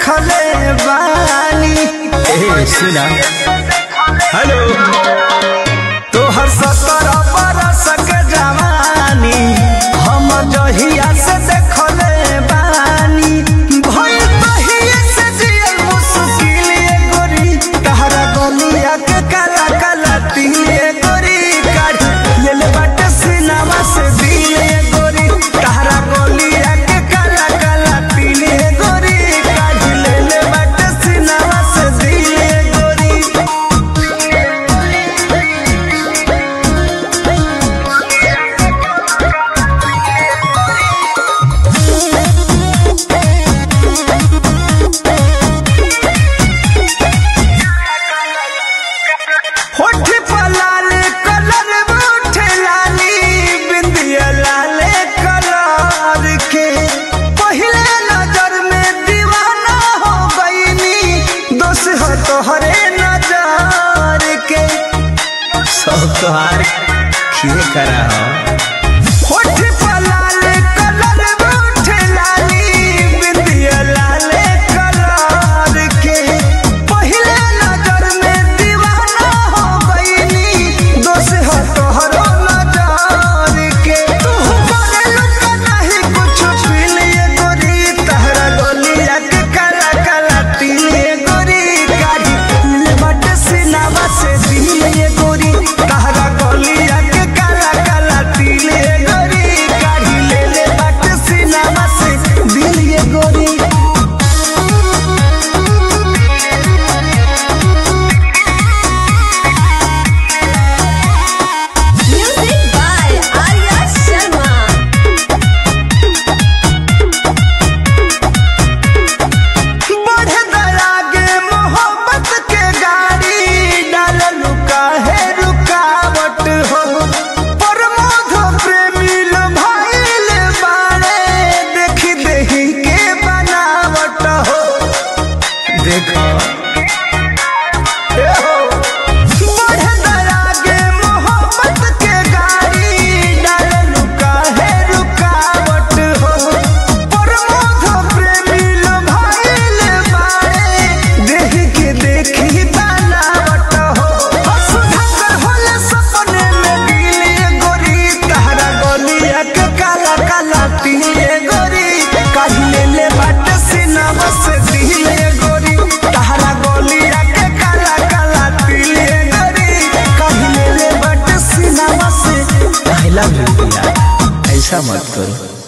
देखले बानी ए सुना हेलो तोहर सत्तर बरस के जवानी हम जहिया से देखले बानी भई तहिए से जियल मुश्किल ये गोरी तहरा गलिया के काला काला तिल ये गोरी काढ़ लेल बाटे सिनामा से दिल ये गोरी तहरा गलिया के काला काला तिल ये गोरी काढ़ लेल बाटे सिनामा से दिल ये गोरी होठ पर लाल कलर उठे लाली बिंदिया लाल कलर के पहले नजर में दीवाना हो गईनी दोष हो तोहरे नजर के सब तोहार खिए करा हो होठ पर लाल कलर उठे लाली बिंदिया लाल कलर के पहले नजर में दीवाना हो गईनी दोष हो तोहरो नजर के तू करेलू का नहीं कुछ फील ये गोरी तहरा गलिया के काला काला तिल ये गोरी गाड़ी ले बट सिनावा से दिल ये गोरी तहरा गलिया के काला काला तिल ये गोरी गाड़ी ले ले बट सिनावा से दिल ये गोरी Music by Arya Sharma. बढ़े दरागे मोहब्बत के गाड़ी डाल लुका है रुकावट हो प्रमोद प्रेमी लो भाईल बाड़े देखी देही के बनावट हो देखो ए हो बढ़े दरागे मोहब्बत के गाड़ी डाल लुका है रुकावट हो प्रमोद प्रेमी लो भाईल बाड़े देख के देखी बनावट हो सुधाकर होले सपने में गिले गोरी तहरा गलिया के काला काला तिले गोरी काहिले ले बाट सिनामा से दिले गोरी तहरा गलिया के काला काला तिले गोरी काहिले ले बाट सिनामा से आई लव यू यार ऐसा मत करो